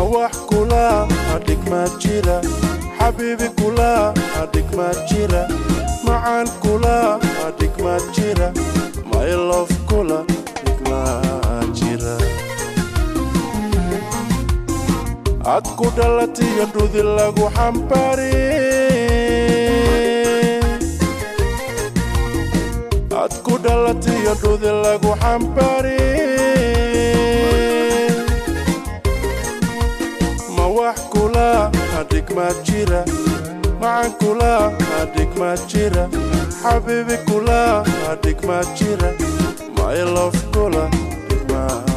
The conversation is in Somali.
wax kula dhigmaad jira xabiibi kula dhigmaad jira macaan kula dhigmaad jira mylof kula dhigmaad jira ad ku dhalatiyo dhudi lagu xambari ad ku dhalatiyo dhudi lagu xambari ma wax kula dhigmaad jira macan kula dhigmaad jira xabiibi kula dhigmaad jira mylof kula dhigmaad